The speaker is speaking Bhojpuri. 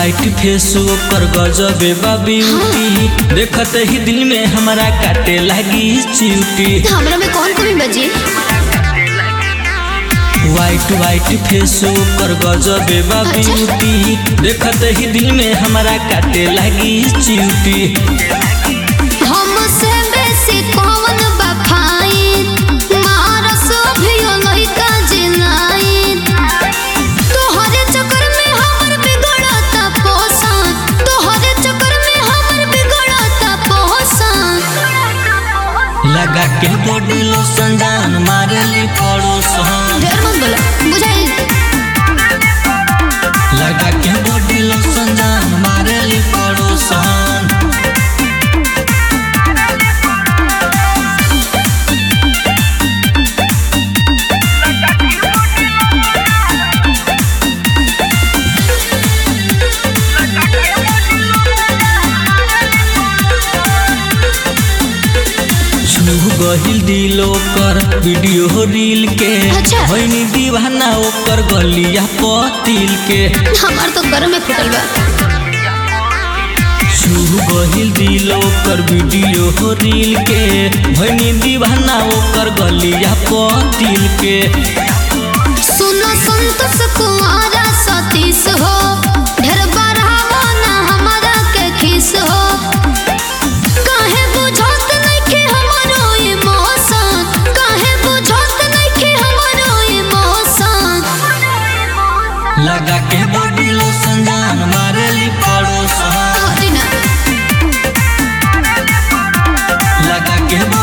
वाइट फेस ओकर गजबे बा ब्यूटी देखत ही दिल में हमारा काटे लगी चिउटी हमरा में कौन कमी बजी वाइट वाइट फेस ओकर गजबे बा ब्यूटी देखत ही दिल में हमारा काटे लगी चिउटी हमसे बेसी कौन बफाई मारस अभियो लइका जिलाई तोहरे चक्कर में हमर बिगड़ता पोसन तोहरे चक्कर में हमर बिगड़ता पोसन लगा के बॉडी लोशन जान मारेली पड़ोसन ढेर मत बोला बुझाई लगा के बॉडी लोशन जान मारेली पड़ोसन छू गहिल दिल ओकर वीडियो रील के अच्छा। होइनी दीवाना ओकर गलिया पतिल के हमार तो घर में फुटल बा छू गहिल दिल ओकर वीडियो रील के होइनी दीवाना ओकर गलिया पतिल के सुनो संतोष कुमारा सतीश हो ढेर बढ़ावा ना हमारा के खीस हो काहे बुझत नइखे हमरो इमोशन काहे बुझत नइखे हमरो इमोशन लगा के बॉडी लोशन जान मारेली पड़ोसन हटी ना लगा के